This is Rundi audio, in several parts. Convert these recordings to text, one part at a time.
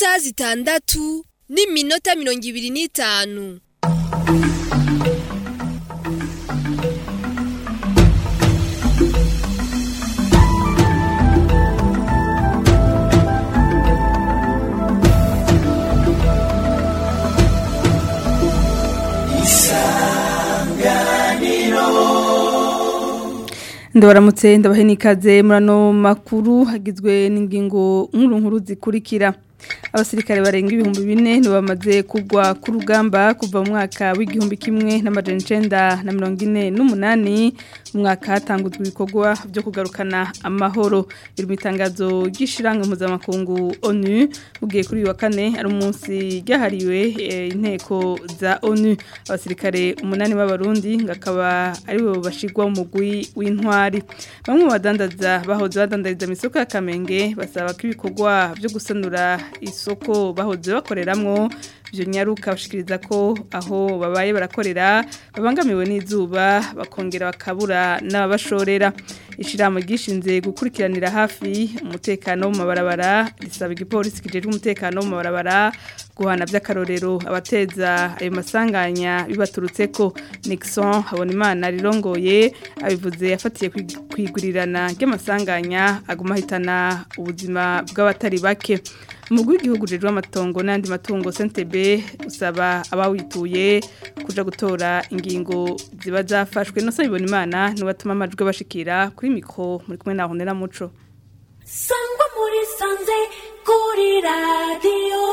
isaha zitandatu n'iminota mirongo ibiri n'itanu ndabaramutse ndabahe n'ikaze muri ano makuru hagizwe n'ingingo nkuru nkuru zikurikira abasirikare barenga ibihumbi bine nibo bamaze kugwa ku rugamba kuva mu mwaka w'igihumbi kimwe n'amajana icenda na mirongo ine n'umunani mu mwaka hatanguzwa ibikorwa byo kugarukana amahoro biri mu itangazo ry'ishiramwe mpuzamakungu onu ugiye kuri uyu wa kane ari umunsi ryahariwe inteko za onu abasirikare umunani b'abarundi ngakaba aribo bashigwa mu mugwi w'intwari bamwe mu badandaza bahoze badandariza mu isoko ya kamenge basaba ko ibikorwa byo gusanura isoko bahoze bakoreramwo byo nyaruka bashikiriza ko aho babaye barakorera babangamiwe n'izuba bakongera bakabura n'ababashorera ishiramo gishinze gukurikiranira hafi umutekano mu mabarabara risaba igipolisi kijejwe umutekano mu mabarabara guhana by'akarorero abateza ayo masanganya bibaturutse ko Nixon Habonimana rirongoye abivuze yafatiye kwigurirana ry'amasanganya aguma hitana ubuzima bw'abatari bake umugwi w'igihugu jejwe amatongo n'andi matungo CNTB usaba abawituye kuja gutora ingingo ziba zafashwe no sabibona imana no batuma amajwi bashikira kuri mikro muri kumwe na Honera Muco Sangwa muri sanze kuri radio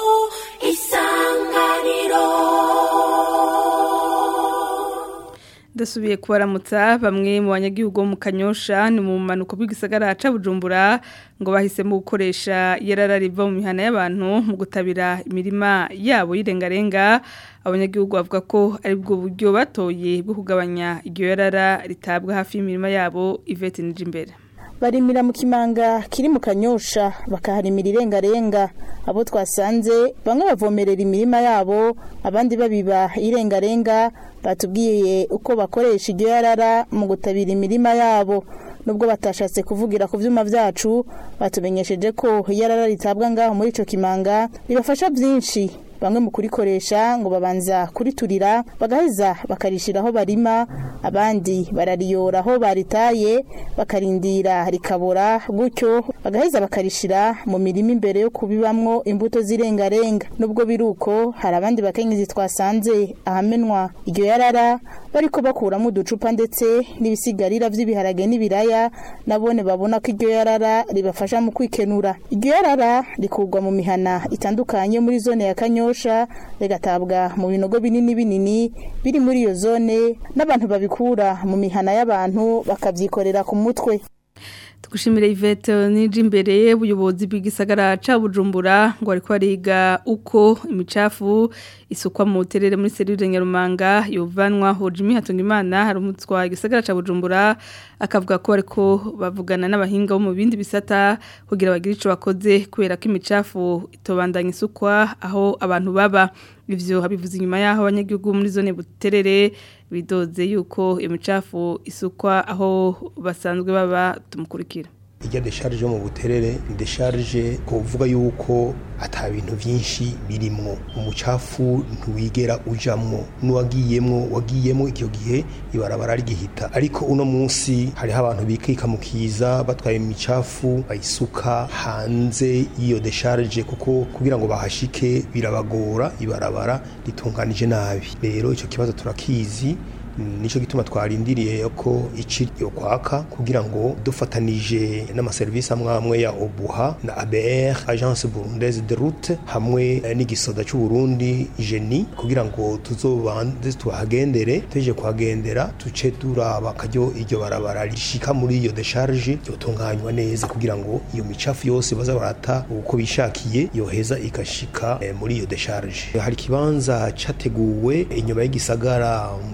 isanganiro Dasubiye kubaramutsa bamwe mu banyagihugu bo mu Kanyosha ni mu manuko bw'igisagara ca Bujumbura ngo bahisemo gukoresha yarara riva mu mihana y'abantu mu gutabira imirima yabo yirengarenga abanyagihugu bavuga ko ari bwo buryo batoye bwo kugabanya iryo yarara ritabwa hafi y'imirima yabo Yvette Nijimbere barimira mu kimanga kiri mu kanyosha bakaharimira irengarenga abo twasanze bamwe bavomerera imirima yabo abandi babiba irengarenga batubwiye uko bakoresha iryo yarara mu gutabira imirima yabo nubwo batashatse kuvugira ku vyuma vyacu batumenyesheje ko yarara ritabwa ngaho muri ico kimanga ribafasha vyinshi bamwe mu kurikoresha ngo babanza kuriturira bagaheza bakarishiraho barima abandi barariyora aho baritaye bakarindira rikabora gutyo bagaheza bakarishira mu mirima imbere yo kubibamwo imbuto z'irengarenga nubwo biruko hari abandi bakenyezi twasanze ahamenwa iryo yarara bariko bakuramo uducupa ndetse n'ibisigarira vy'ibiharage n'ibiraya nabone babona ko iryo yarara ribafasha mu kwikenura iryo yarara rikurwa mu mihana itandukanye muri zone ya kanyosha rigatabwa mu binogo binini binini biri muri iyo zone n'abantu babikura mu mihana y'abantu bakavyikorera ku mutwe tugushimire Yvette nije imbere ubuyobozi bw'igisagara ca Bujumbura ngo ariko ariga uko imicafu isukwa mu terere muri serire Nyarumanga yovanwa Hojimi Hatungimana hari umutwa igisagara ca Bujumbura akavuga ko ariko bavugana n'abahinga bo mu bindi bisata kugira bagire ico bakoze kubera ko imicafu itobandanya isukwa aho abantu baba ivyo habivuze inyuma yaho abanyagihugu muri zone buterere bidoze yuko imicafu isukwa aho basanzwe baba tumukurikira ijya desharge yo mu buterere desharge kuvuga yuko ata bintu byinshi birimwo umucafu ntuwigera ujamwo n'uwagiyemwo wagiyemwo icyo gihe ibarabara rigihita ariko uno munsi hariho abantu bikika mu kiza batwaye imicafu bayisuka hanze y'iyo desharge kuko kugira ngo bahashike birabagora ibarabara ritunganije nabi rero icyo kibazo turakizi nico gituma twarindiriye ko ici yo kwaka kugira ngo dufatanije n'amaserivisi amwe amwe ya Obuha na ABR Agence Burundaise de Route hamwe n'igisoda cy'u Burundi Geni kugira ngo tuzobanze tuhagendere tuje kuhagendera tuce turaba kajyo iryo barabara rishika muri iyo decharge yotunganywa neza kugira ngo iyo micafu yose baza barata uko bishakiye yoheza ikashika eh, muri iyo decharge hari kibanza categuwe inyuma y'igisagara ku muzi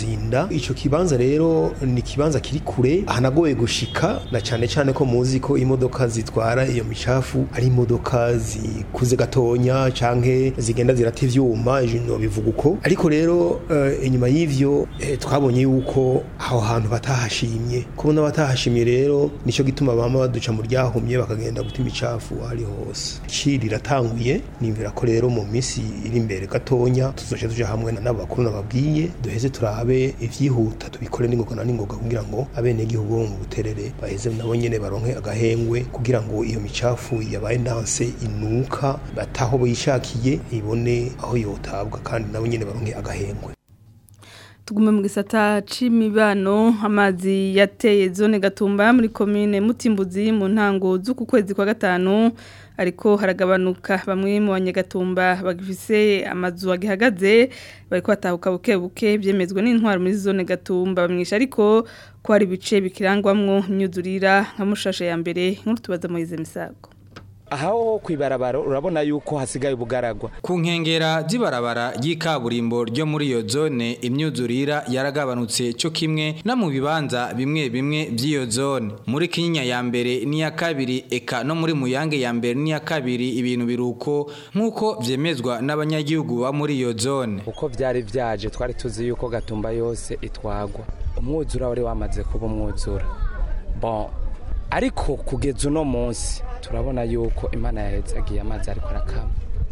muzinda ico kibanza rero ni kibanza kiri kure hanagoye gushika na cane cane ko muzi ko imodoka zitwara iyo micafu ari imodoka zikuze gatonya canke zigenda zirata ivyuma ijino bivuga uko ariko rero eh, inyuma y'ivyo eh, twabonye yuko aho hantu batahashimye kubona batahashimye rero nico gituma bama baduca mu ryahumye bakagenda guta imicafu ari hose ci riratanguye nimvira ko rero mu minsi iri imbere gatonya tuzoca tuja hamwe na n'abakuru nababwiye duheze turabe ivyihuta tubikore n'ingoga na n'ingoga kugira ngo abenegihugu bo mu buterere baheze nabo nyene baronke agahengwe kugira ngo iyo micafu yabaye ndanse inuka bataho bishakiye ibone aho yotabwa kandi nabo nyene baronke agahengwe tugume mu gisata c'imibano amazi yateye zone gatumba muri komine mutimbuzi mu ntango z'uku kwezi kwa gatanu ariko haragabanuka bamwe mu banyagatumba bagifise amazu agihagaze bariko batahuka buke buke byemezwa n'intwaro muri zone gatumba bamwisha ariko ko hari ibice bikirangwamwo imyuzurira nka mushashe ya mbere nkuru tubaza Moise Misago aho kwibarabara urabona yuko hasigaye ubugaragwa ku nkengera z'ibarabara ry'ikaburimbo ryo muri iyo zone imyuzurira yaragabanutse cyo kimwe no mu bibanza bimwe bimwe by'iyo zone muri kinyinya ya mbere n'iya kabiri eka no muri muyange ya mbere n'iya kabiri ibintu biruko nk'uko vyemezwa n'abanyagihugu ba muri iyo zone uko byari byaje twari tuzi yuko gatumba yose itwagwa umwuzura wari wamaze kuba umwuzura bon ariko kugeza uno munsi turabona yuko imana yahezagiye amazi ariko arakama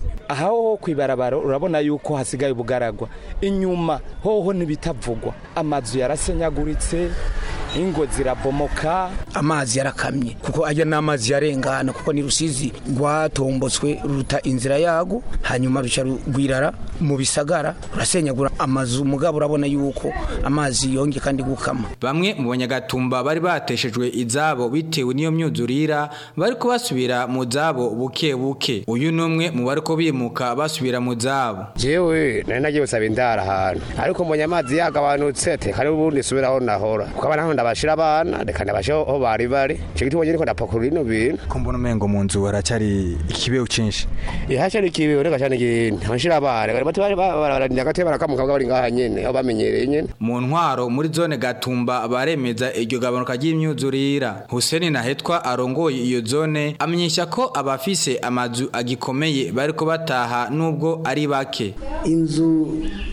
aho kwibarabara urabona yuko hasigaye ubugaragwa inyuma hoho ntibitavugwa amazu yarasenyaguritse ingo zirabomoka amazi yarakamye kuko ajya n'amazi yarengana kuko ni rusizi rwatombotswe ruta inzira yago hanyuma ruca rwirara mu bisagara rurasenyagura amazu mugabo urabona yuko amazi yongeye kandi gukama bamwe mu banyagatumba bari bateshejwe izabo bitewe n'iyo myuzurira bari kubasubira mu zabo buke buke uyu ni umwe mu bari ko bimuka basubira mu zabo jewe nari nagiye gusaba indara ahantu ariko mbonye amazi yagabanutse teka ari ubundi subiraho nahora kuko abana ndabashira abana reka ndabashe aho bari bari ico gituma nyene ko ndapakurura ino bintu ko mbona umengo mu nzu haracari ikibeho cinshi ihacari kibeho reka cane ikintu abashira abana bari bati bararinda gate barakamuka bari ngaha nyene aho bamenyereye nyene mu ntwaro muri zone gatumba baremeza iryo gabanuka ry'imyuzurira Hussein Nahetwa arongoye iyo zone amenyesha ko abafise amazu agikomeye bariko bataha nubwo ari bake inzu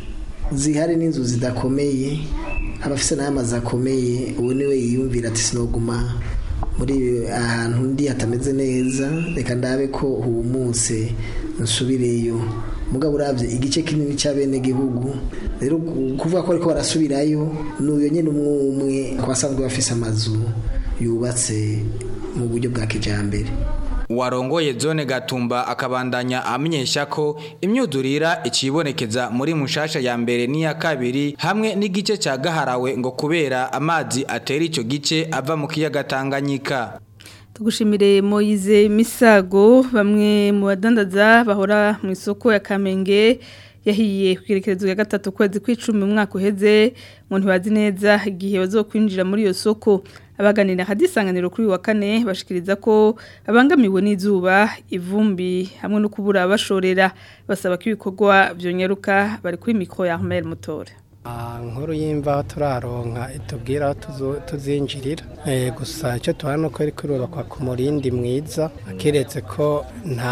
zihari n'inzu zidakomeye abafise n'amazi akomeye ubu niwe yiyumvira ati sinoguma muri ahantu ndi hatameze neza reka ndabe ko humutse nsubireyo mugabo urabye igice kinini cy'abenegihugu rero kuvuga ko ariko barasubirayo n'uyo nyine umwe umwe ku basanzwe bafise amazu yubatse mu buryo bwa kijambere warongoye zone gatumba akabandanya amenyesha ko imyuzurira ikibonekeza muri mushasha ya mbere n'iya kabiri hamwe n'igice cya gaharawe ngo kubera amazi atera icyo gice ava mu kiyaga Tanganyika tugushimire Moise Misago bamwe mu badandaza bahora mu isoko ya Kamenge yahiye kwirekerezo ya gatatu kwezi kw'icumi umwaka uheze ngo ntibazi neza igihe bazokwinjira muri iyo soko abaganira hadisanganiro kuri wa kane bashikiriza ko abangamiwe n'izuba ivumbi hamwe no kubura bashorera basaba ko ibikorwa byonyeruka bari kuri mikro ya Ahmed Mutore nkuru y'imvaho turaronka itubwira aho tuzinjirira gusa icyo tubona ko iri kurubakwa ku murindi mwiza akiretse ko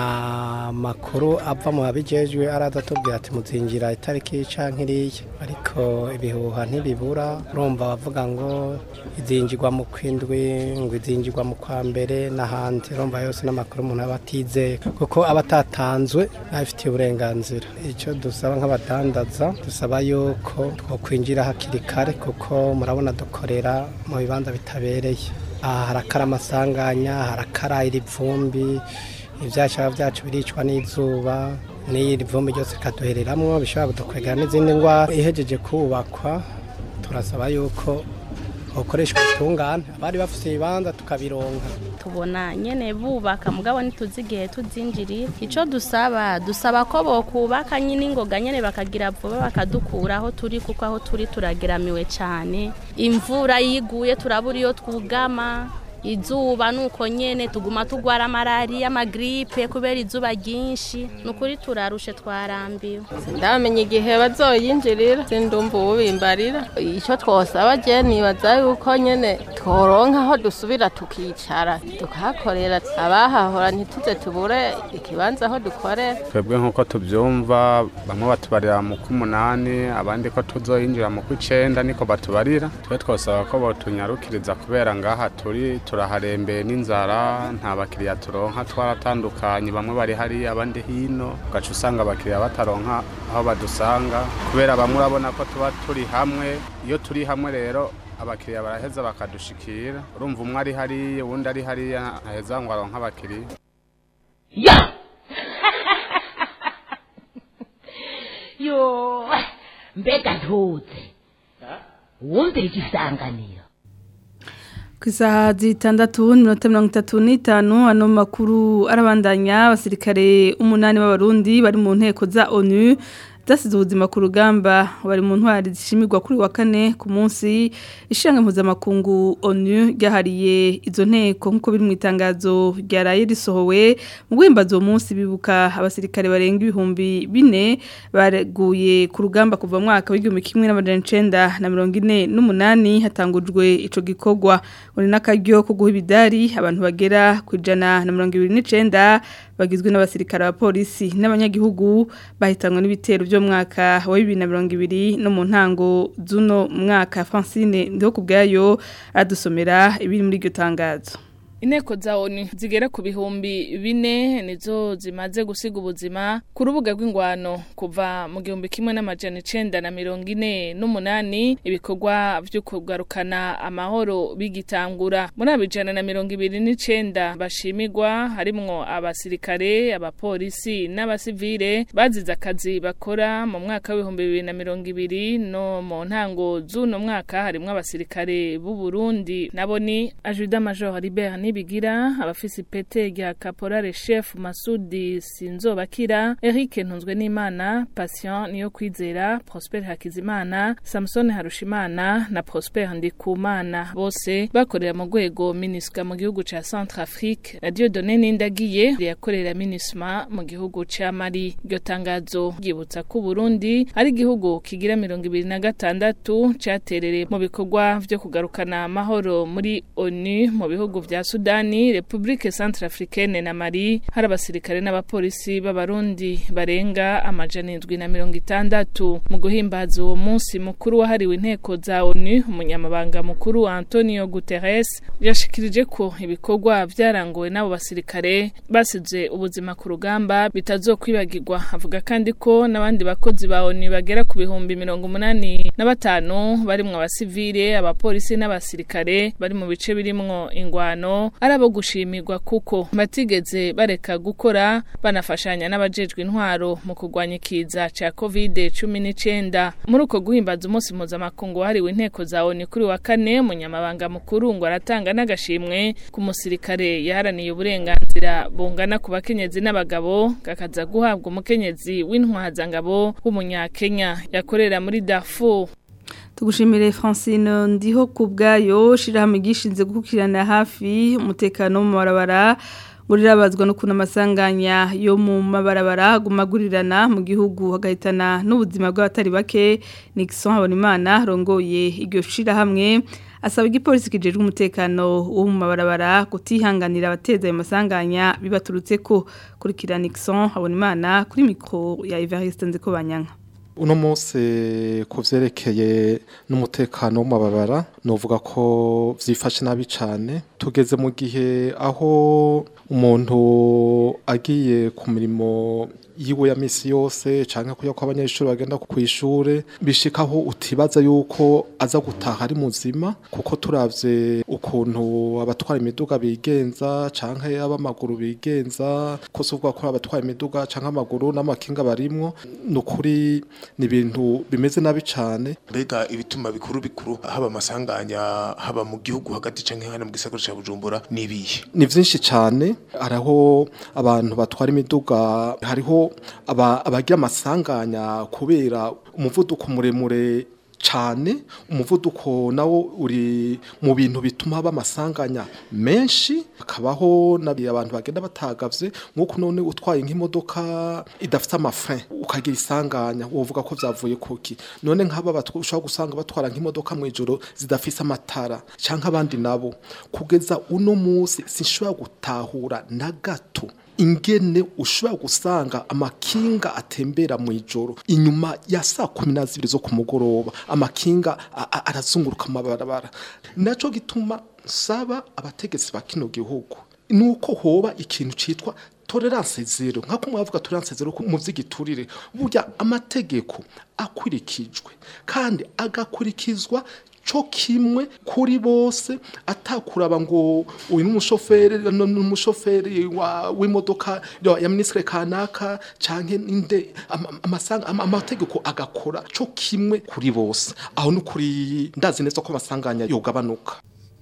nta makuru ava mu babijejwe araza atubwira ati muzinjira itariki cyangwa iriya ariko ibihuha ntibibura urumva bavuga ngo izinjirwa mu kwindwi ngo izinjirwa mu kwa mbere n'ahandi urumva yose n'amakuru umuntu aba atizeye kuko aba atatanzwe n'abifitiye uburenganzira icyo dusaba nk'abadandaza dusaba yuko twakwinjira hakiri kare kuko murabona dukorera mu bibanza bitabereye aha harakara amasanganya harakara iri vumbi ibyashara byacu biricwa n'izuba n'iri vumbi ryose rikaduhereramo bishobora kudukwegera n'izindi ndwara ihejeje kubakwa turasaba yuko bakoreshwa ubutungane abari bafite ibibanza tukabironka tubona nyene bubaka mugabo ntituzi igihe tuzinjiriye icyo dusaba dusaba ko bokubaka nyine ingoga nyene bakagira vuba bakadukura aho turi kuko aho turi turageramiwe cyane imvura yiguye turabura iyo twugama izuba nuko nyene tuguma tugwara malariya amagripe kubera izuba ryinshi nukuri turarushe twarambiwe ndamenya igihe bazoyinjirira sindumva ububimbarira icyo twosaba je nibaza yuko nyene tworonka aho dusubira tukicara tukahakorera abahahora ntituze tubure ikibanza aho dukorera twebwe nk'uko tubyumva bamwe batubarira mu k'umunani abandi ko tuzoyinjira mu kw'icenda niko batubarira twe twosaba ko botunyarukiriza kubera ngaha turi turaharembeye n'inzara nta bakiriya turonka twaratandukanye bamwe bari hariya abandi hino ugaca usanga abakiriya bataronka aho badusanga kubera bamwe urabona ko tuba turi hamwe iyo turi hamwe rero abakiriya baraheza bakadushikira urumva umwe ari hariya uwundi ari hariya aheza ngo aronke abakiriya yo mbega ntuze wumvira igisanganiro ku isaha zitandatu n'iminota mirongo itatu n'itanu ano makuru arabandanya abasirikare umunani b'abarundi bari mu nteko za onu zasize ubuzima ku rugamba bari mu ntwari zishimirwa kuri wa kane ku munsi ishanga mpuzamakungu onu ryahariye izo nteko nk'uko biri mu itangazo ryaraye risohowe mu guhimbaza uwo munsi bibuka abasirikare barenga ibihumbi bine baguye ku rugamba kuva mu mwaka w'igihumbi kimwe n'amajana icenda na mirongo ine n'umunani hatangujwe ico gikorwa uri n'akaryo ko guha ibidari abantu bagera ku ijana na mirongo ibiri n'icenda bagizwe n'abasirikare abapolisi n'abanyagihugu bahitanwe n'ibitero byo mwaka wa 2020 no mu ntango zuno mwaka Francine ndiho kubgayo adusomera ibiri muri iryo tangazo Inteko za ONU zigera ku bihumbi bine nizo zimaze gusiga ubuzima ku rubuga rw'ingwano kuva mu gihumbi kimwe n'amajana icenda na mirongo ine n'umunani ibikorwa vyo kugarukana amahoro bigitangura muri abo ijana na mirongo ibiri n'icenda bashimigwa harimwo abasirikare abapolisi n'abasivile bazize akazi bakora mu mwaka w'ibihumbi bibiri na mirongo ibiri no mu ntango z'uno mwaka harimwo abasirikare b'u Burundi nabo ni Ajuda Major Libert nibigira abafisi pete rya caporale chef Masudi Sinzobakira Eric Ntunzwe n'Imana Patient niyo kwizera Prosper Hakizimana Samson Harushimana na Prosper Ndikumana bose bakorera mu rwego MINUSCA mu gihugu ca Centrafrique na Dieudonné Nindagiye yakorera MINUSMA mu gihugu ca Mali iryo tangazo ryibutsa ko Burundi ari igihugu kigira mirongo ibiri na gatandatu caterere mu bikorwa vyo kugarukana amahoro muri ONU mu bihugu vya Sudani, Republike Centrafricaine na Mali hari abasirikare n'abapolisi b'abarundi barenga amajana indwi na mirongo itandatu mu guhimbaza uwo munsi mukuru wahariwe inteko za ONU umunyamabanga mukuru Antonio Guterres yashikirije ko ibikorwa vyarangowe n'abo basirikare basize ubuzima ku rugamba bitazokwibagirwa avuga kandi ko n'abandi bakozi ba ONU bagera ku bihumbi mirongo umunani na batanu barimwo abasivile abapolisi n'abasirikare bari mu bice birimwo ingwano ari abo gushimirwa kuko batigeze bareka gukora banafashanya n'abajejwe intwaro mu kurwanya ikiza ca covid cumi n'icenda muri uko guhimbaza umunsi mpuzamakungu wahariwe inteko za ONU kuri wa kane umunyamabanga mukuru ngo aratanga n'agashimwe ku musirikare yaharaniye uburenganzira bungana ku bakenyezi n'abagabo gakaza guhabwa umukenyezi w'intwazangabo w'umunyakenya yakorera muri Darfur tugushimire Francine ndiho kubgayo shirahamwe gishinze gukukirana hafi umutekano mu mabarabara ngo rirabazwa no kuna amasanganya yo mu mabarabara gumagurirana mu gihugu hagahitana n'ubuzima bw'abatari bake Nixon Habonimana rongoye iryo shirahamwe asaba igipolisi kijejwe umutekano wo mu mabarabara kutihanganira abateza ayo masanganya bibaturutse ko kurikira Nixon Habonimana kuri mikro ya Evariste Nzikobanyanga uno munsi ku byerekeye n'umutekano w'amababara nuvuga ko byifashe nabi cyane tugeze mu gihe aho umuntu agiye ku mirimo yiwe ya misi yose cyangwa kuya ko abanyeshuri bagenda ku ishure bishikaho utibaza yuko aza gutaha ari muzima kuko turavye ukuntu abatwara imiduga bigenza canke abamaguru bigenza ko suvuga ko abatwara imiduga canke amaguru n'amakinga barimwo nukuri ni ibintu bimeze nabi cane mbega ibituma bikuru bikuru haba amasanganya haba mu gihugu hagati canke hano mu gisagara ca Bujumbura nibihe ni vyinshi cane araho abantu batwara imiduga hariho aba abagira amasanganya kubera umuvuduko muremure cyane umuvuduko nawo uri mu bintu bituma haba amasanganya menshi hakabaho abantu bagenda batagavye nk'uko none utwaye nk'imodoka idafite amafre ukagira isanganya wovuga ko vyavuye kuki none nk'aba ushobora gusanga batwara nk'imodoka mu ijoro zidafise amatara canke abandi nabo kugeza uno munsi sinshobora gutahura na gato ingene ushobora gusanga amakinga atembera mu ijoro inyuma ya saa kumi na zibiri zo ku mugoroba amakinga arazunguruka amabarabara nacyo gituma nsaba abategetsi ba kino gihugu ni uko hoba ikintu cyitwa tolerance zero nk'uko mwavuga tolerance zero mu by'igiturire burya amategeko akurikijwe kandi agakurikizwa cyo kimwe kuri bose atakuraba ngo uyu n'umushoferi n'umushoferi w'imodoka ya minisitiri kanaka cyangwa inde amategeko agakora cyo kimwe kuri bose aho ni kuri ndazi neza ko amasanganya yogabanuka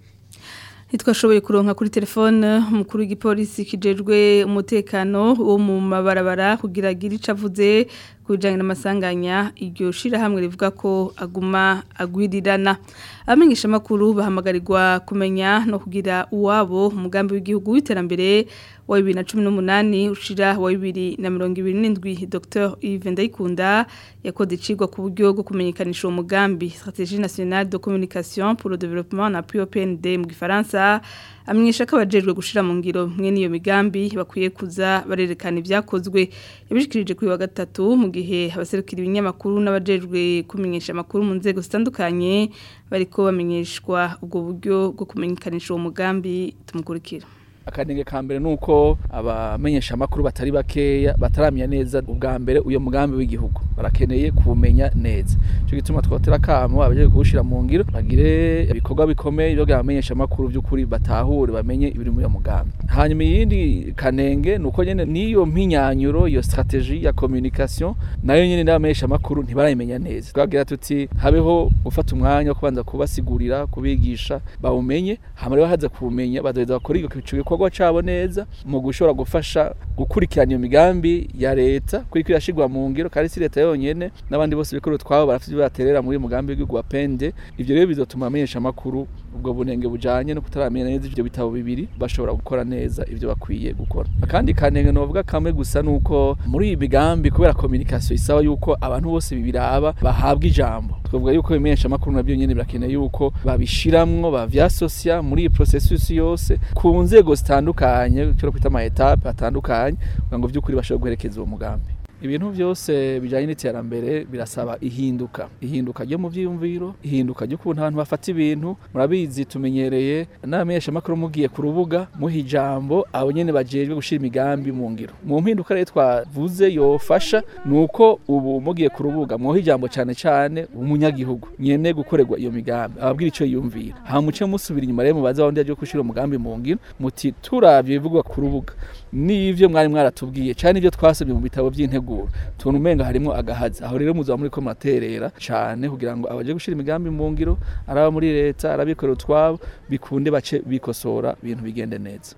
ntitwashoboye kuronka kuri telefone umukuru w'igipolisi kijejwe umutekano wo mu mabarabara kugira agire icyo avuze ku bijyanye n'amasanganya iryo shirahamwe rivuga ko aguma agwirirana abamenyeshamakuru bahamagarirwa kumenya no kugira uwabo umugambi w'igihugu w'iterambere wa bibiri na cumi n'umunani ushira wa bibiri na mirongo ibiri n'indwi dr yves ndayikunda yakoze icigwa ku buryo bwo kumenyekanisha uwo mugambi stratégie nationale de communication pour le développement na POPND mu gifaransa amenyesha ko abajejwe gushira mu ngiro mwe niyo migambi bakwiye kuza barerekana ibyakozwe yabishikirije kuri wa gatatu mu gihe abaserukira ibinyamakuru n'abajejwe kumenyesha amakuru mu nzego zitandukanye bariko bamenyeshwa ubwo buryo bwo kumenyekanisha uwo mugambi tumukurikira akanenge ka mbere nuko abamenyesha amakuru batari bakeya bataramenya neza ubwa mbere uyo mugambi w'igihugu barakeneye kumenya neza cyo gituma twotera kamo abaje kuwushira mu ngiro bagire ibikorwa bikomeye byo bamenyesha amakuru by'ukuri batahure bamenye ibiri muri uyo mugambi hanyuma yindi kanenge nuko nyene niyo mpinyanyuro iyo strategie ya communication nayo nyene n'abamenyesha amakuru ntibarayimenya neza twagira tuti habeho gufata umwanya wo kubanza kubasigurira kubigisha bawumenye hama rero haza kumenya bazoheza bakora igikorwa igikorwa cabo neza mu gushobora gufasha gukurikirana iyo migambi ya leta kuri kwirashirwa mu ngiro kandi si leta yonyene n'abandi bose bikuru twabo barafite baterera muri mugambi w'igihugu wa pende ivyo rero bizotuma amenyesha amakuru ubwo bunenge bujanye no kutaramenya neza ivyo bitabo bibiri bashobora gukora neza ivyo bakwiye gukora akandi kanenge novuga kamwe gusa nuko muri iyi migambi kubera communication isaba yuko abantu bose bibiraba bahabwa ijambo twavuga yuko bimenyesha amakuru nabyo nyene birakeneye yuko babishiramwo bavyasosia muri iyi processus yose ku nzego zitandukanye cyo kwita ama etape atandukanye kugira ngo by'ukuri bashobore guherekeza uwo mugambi ibintu byose bijyanye n'iterambere birasaba ihinduka ihinduka ryo mu byiyumviro ihinduka ry'ukuntu abantu bafata ibintu murabizi tumenyereye n'abamenyesha amakuru mugiye ku rubuga muha ijambo abo nyene bajejwe gushira imigambi mu ngiro mu mpinduka rero twavuze yofasha nuko ubu mugiye ku rubuga muha ijambo cyane cyane umunyagihugu nyene gukorerwa iyo migambi ababwira ico yumvira hama muce musubira inyuma rero mubaza wundi yaje gushira umugambi mu ngiro muti turavye bivugwa ku rubuga n'ivyo mwari mwaratubwiye cyane ivyo twasomye mu bitabo by'intego tubona umenga harimo agahazi aho rero muzaba muri ko muraterera cyane kugira ngo abaje gushyira imigambi mu ngiro araba muri leta arabikorera utwabo bikunde bace bikosora ibintu bigende neza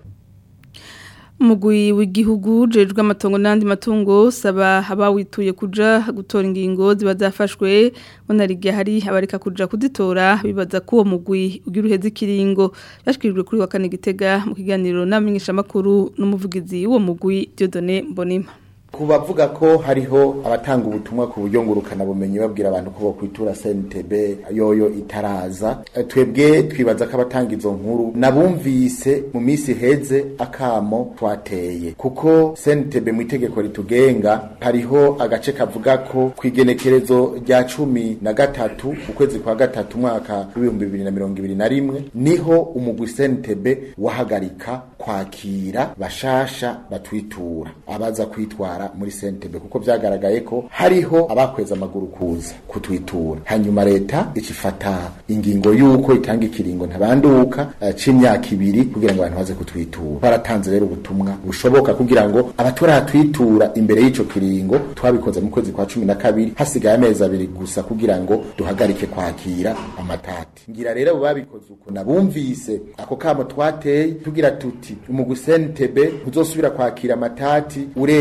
umugwi w'igihugu ujejwe amatongo n'andi matungo saba abawituye kuja gutora ingingo ziba zafashwe bonarigiye hari abareka kuja kuzitora bibaza ko uwo mugwi ugira uheze ikiringo byashyikirijwe kuri wa kane gitega mu kiganiro n'amenyeshamakuru n'umuvugizi w'uwo mugwi Dieudonné Mbonima ku bavuga ko hariho abatanga ubutumwa ku buryo ngurukana bumenyi babwira abantu ko bokwitura CNTB yoyo itaraza twebwe twibaza ko abatanga izo nkuru nabumvise mu minsi heze akamo twateye kuko CNTB mu itegeko ritugenga hariho agace kavuga ko kwigenekerezo rya cumi na gatatu ukwezi kwa gatatu mwaka w'ibihumbi bibiri na mirongo ibiri na rimwe niho umugwi CNTB wahagarika kwakira bashasha batwitura abaza kwitwara muri sentebe kuko byagaragaye ko hariho abakweza amaguru kuza kutwitura hanyuma leta icifata ingingo y'uko itanga ikiringo ntabanduka uh, c'imyaka ibiri kugira ngo abantu baze kutwitura baratanze rero ubutumwa bushoboka kugira ngo abaturahatwitura imbere y'ico kiringo twabikoze mu kwezi kwa cumi na kabiri hasigaye amezi abiri gusa kugira ngo duhagarike kwakira amatati ngira rero babikoze uko nabumvise ako kamo twateye tugira tuti umugusentebe ntuzosubira kwakira amatati urenze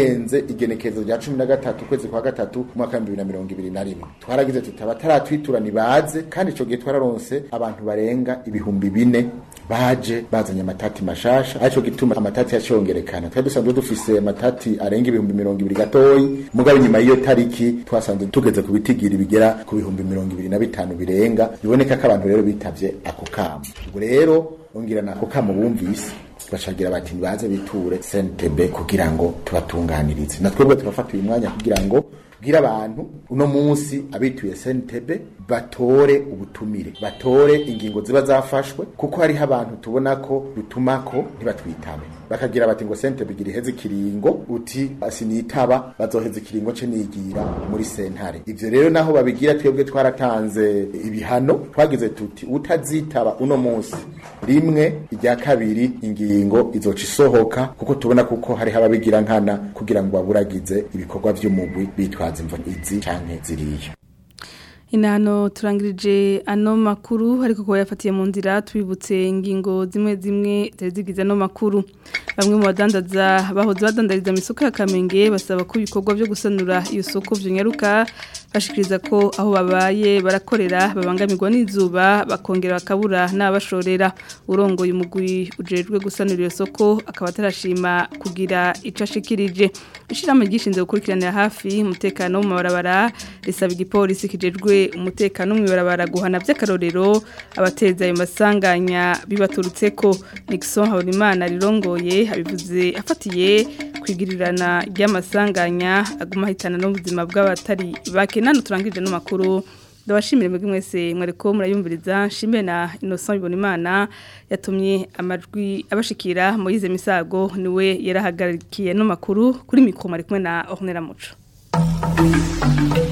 igenekerezo rya cumi na gatatu ukwezi kwa gatatu umwaka w'ibihumbi bibiri na mirongo ibiri na rimwe twaragize tuti abataratwitura nibaze kandi ico gihe twararonse abantu barenga ibihumbi bine baje bazanye amatati mashasha arico gituma amatati yacongerekana twari dusanzwe dufise amatati arenga ibihumbi mirongo ibiri gatoyi mugabo inyuma y'iyo tariki twasanze tugeze ku bitigiri bigera ku bihumbi mirongo ibiri na bitanu birenga biboneka ko abantu rero bitavye ako kamo ubwo rero ongera nako kamo bumvise bacagira bati nibaze biture CNTB kugira ngo tubatunganirize natwebwe turafata uyu mwanya kugira ngo bwira abantu uno munsi abituye SNTB batore ubutumire batore ingingo ziba zafashwe kuko hariho abantu tubona ko dutumako ntibatwitabe bakagira bati ngo SNTB gira iheze ikiringo uti asinitaba bazoheza ikiringo ce nigira muri sentare ivyo rero naho babigira twebwe twaratanze ibihano twagize tuti utazitaba uno munsi rimwe irya kabiri ingingo izoca isohoka kuko tubona kuko hariho ababigira nkana kugira ngo baburagize ibikorwa vy'umugwi bitwaza imvo izi canke ziriya inano turangirije ano makuru ariko ko yafatiye mu nzira twibutse ingingo zimwe zimwe zigize ano makuru bamwe mu badandaza bahoze badandariza mu isoko ya Kamenge basaba ko ibikorwa byo gusanura iyo soko byonyaruka bashikiriza ko aho babaye barakorera babangamirwa n'izuba bakongera bakabura n'abashorera urongoye umugwi ujejwe gusanura iyo soko akaba atarashima kugira ico ashikirije ishiramo gishinzwe gukurikiranira hafi umutekano mu mabarabara risaba igipolisi kijejwe umutekano mu ibarabara guhana by'akarorero abateza ayo masanganya bibaturutse ko Nixon Habonimana rirongoye abivuze afatiye kwigirirana ry'amasanganya aguma hitana n'ubuzima bw'abatari bake nano turangije no makuru ndabashimire mwebwe mwese mwareko murayumviriza nshimire na Innocent Ibonimana yatumye amajwi abashikira Moyize Misago niwe yarahagarikiye no makuru kuri mikro mari kumwe na Ornella Muco